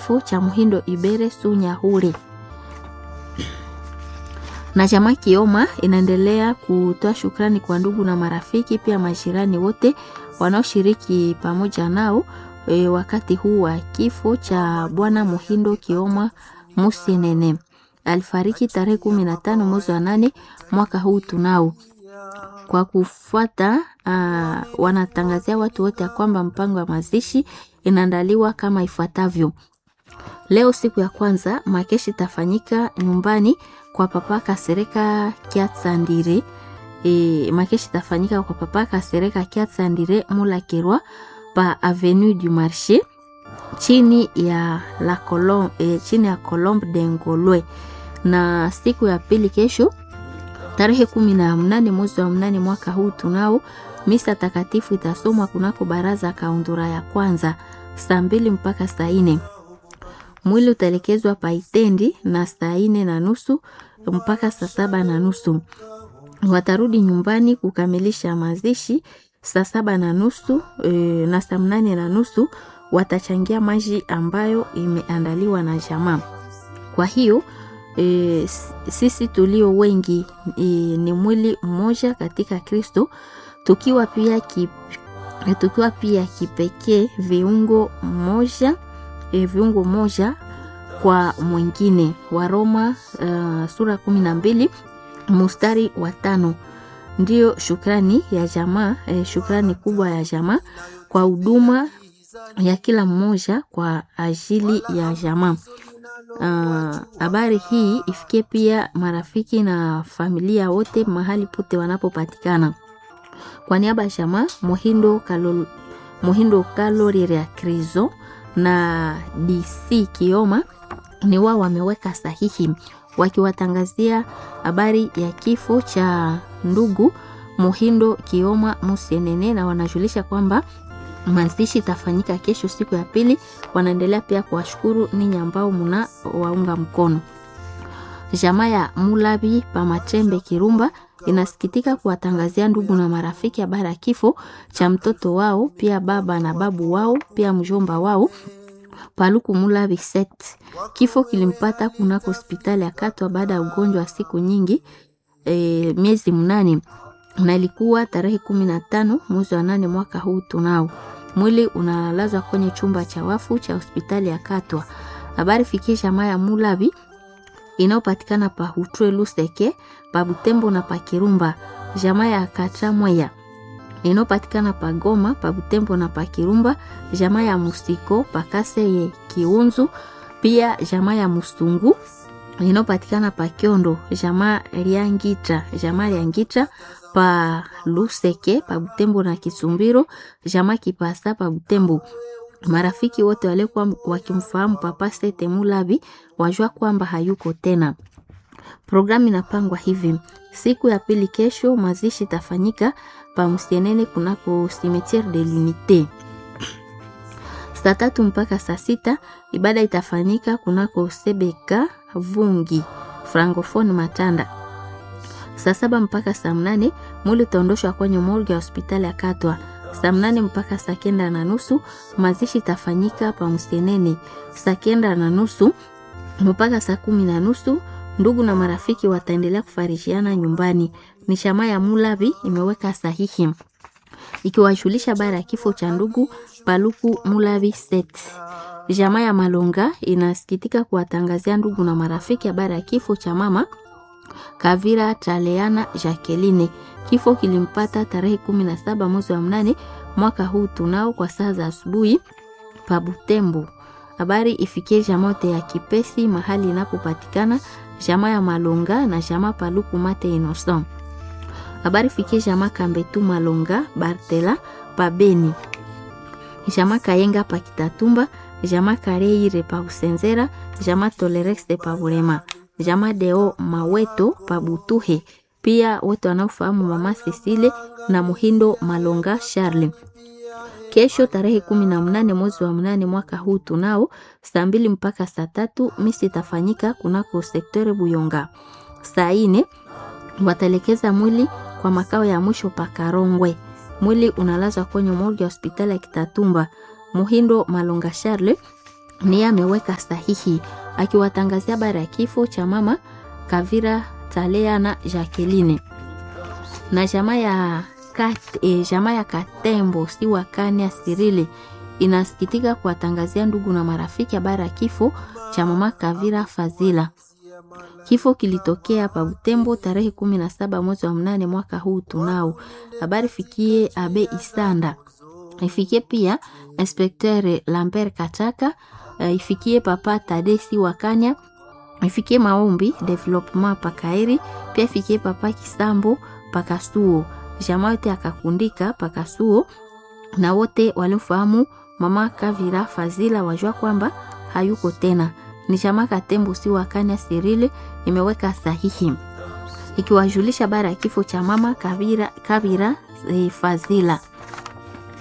kifo cha Muhindo Ibere Sunyahuri. Na chama Kioma inaendelea kutoa shukrani kwa ndugu na marafiki, pia majirani wote wanaoshiriki pamoja nao e, wakati huu wa kifo cha bwana Muhindo Kioma Musinene. Alifariki tarehe kumi na tano mwezi wa nane mwaka huu tunao kwa kufuata uh, wanatangazia watu wote ya kwamba mpango wa mazishi inaandaliwa kama ifuatavyo. Leo siku ya kwanza makeshi itafanyika nyumbani kwa papa Kasereka Kiatsandire. E, makeshi itafanyika kwa papa Kasereka Kiatsandire Mulakerwa pa Avenue du Marché chini ya la Colombe, e, chini ya Colombe de Ngolwe, na siku ya pili kesho tarehe kumi na mnane mwezi wa mnane mwaka huu tunao misa takatifu itasomwa kunako baraza kaundura ya kwanza saa mbili mpaka saa nne. Mwili utaelekezwa paitendi na saa nne na nusu mpaka saa saba na nusu. Watarudi nyumbani kukamilisha mazishi saa saba na nusu e, na saa mnane na nusu watachangia maji ambayo imeandaliwa na jamaa. Kwa hiyo E, sisi tulio wengi e, ni mwili mmoja katika Kristo, tukiwa pia ki, tukiwa pia kipekee viungo moja e, viungo moja kwa mwingine. wa Roma uh, sura kumi na mbili mustari wa tano. Ndiyo shukrani ya jamaa e, shukrani kubwa ya jamaa kwa huduma ya kila mmoja kwa ajili ya jamaa. Habari uh, hii ifikie pia marafiki na familia wote mahali pote wanapopatikana. Kwa niaba ya jamaa Muhindo Kalol, Muhindo Kalorire Krizo na DC Kioma ni wao wameweka sahihi wakiwatangazia habari ya kifo cha ndugu Muhindo Kioma Musienene, na wanajulisha kwamba mazishi itafanyika kesho siku ya pili. Wanaendelea pia kuwashukuru ninyi ambao muna waunga mkono. Jamaa ya Mulabi Pamachembe Kirumba inasikitika kuwatangazia ndugu na marafiki habari ya kifo cha mtoto wao, pia baba na babu wao, pia mjomba wao Paluku Mulabi Set. Kifo kilimpata kunako hospitali ya Katwa baada ya ugonjwa wa siku nyingi, e, miezi mnane na ilikuwa tarehe kumi na tano mwezi wa nane mwaka huu tunao mwili unalazwa kwenye chumba cha wafu cha hospitali ya Katwa. Habari fikie jamaa ya Mulabi inayopatikana pa Hutwe Luseke, pa Butembo na pa Kirumba. Jamaa ya Katramweya inayopatikana pa Goma, pa Butembo na pa Kirumba. Jamaa ya Musiko pa Kaseye Kiunzu, pia jamaa ya Musungu inayopatikana pa Kiondo. Jamaa Liangitra, jamaa Liangitra pa Luseke pa Butembo na Kisumbiro, jamaa Kipasa pa Butembo. Marafiki wote walikuwa wakimfahamu Papa Sete Mulabi wajua kwamba hayuko tena. Programu inapangwa hivi: siku ya pili kesho mazishi itafanyika pa Musienene kunako Cimetiere de l'Unite saa tatu mpaka saa sita. Ibada itafanyika kunako Sebeka Vungi Francophone Matanda saa saba mpaka saa mnane mwili utaondoshwa kwenye morgue ya hospitali ya Katwa. Saa mnane mpaka saa kenda na nusu mazishi itafanyika pa Msenene. Saa kenda na nusu mpaka saa kumi na nusu ndugu na marafiki wataendelea kufarishiana nyumbani. Ni shama ya Mulavi imeweka sahihi ikiwajulisha bara ya kifo cha ndugu Paluku Mulavi Set. Jamaa ya Malonga inasikitika kuwatangazia ndugu na marafiki habari ya kifo cha mama Kavira Taleana Jacqueline. Kifo kilimpata tarehe kumi na saba mwezi wa mnane mwaka huu tunao kwa saa za asubuhi pa Butembo. Habari ifikie jamote ya Kipesi mahali inapopatikana jamaa ya Malonga na jamaa Paluku Mate Innocent. Habari ifikie jamaa Kambetu Malonga Bartela pa Beni. Jamaa Kayenga pa Kitatumba, jamaa Kareire pa Usenzera, jamaa Tolerex de pa Burema jamaa Deo Maweto Pabutuhe, pia wote wanaofahamu mama Cecile na Muhindo Malonga Charle. Kesho tarehe kumi na mnane mwezi wa mnane mwaka huu tunao saa mbili mpaka saa tatu misi itafanyika kunako sektore Buyonga. Saa ine wataelekeza mwili kwa makao ya mwisho pa Karongwe. Mwili unalazwa kwenye morgue ya hospitali ya Kitatumba. Muhindo Malonga Charle niye ameweka sahihi akiwatangazia habari ya kifo cha mama Kavira Talea na Jacqueline na jamaa ya kat, e, jamaa ya Katembo si wakani ya Sirile inasikitika kuwatangazia ndugu na marafiki habari ya kifo cha mama Kavira Fazila. Kifo kilitokea pa Butembo tarehe kumi na saba mwezi wa mnane mwaka huu tunao. Habari fikie Abe Isanda, ifikie pia Inspecteur Lambert Kataka, uh, ifikie Papa Tadesi Wakanya, ifikie Maombi Development Pakaeri, pia ifikie Papa Kisambo Pakasuo, jamaa yote akakundika Pakasuo na wote waliofahamu mama Kavira Fazila wajua kwamba hayuko tena. Ni jamaa Katembo si wakanya Sirile imeweka sahihi ikiwajulisha bara ya kifo cha mama Kavira, Kavira e, Fazila.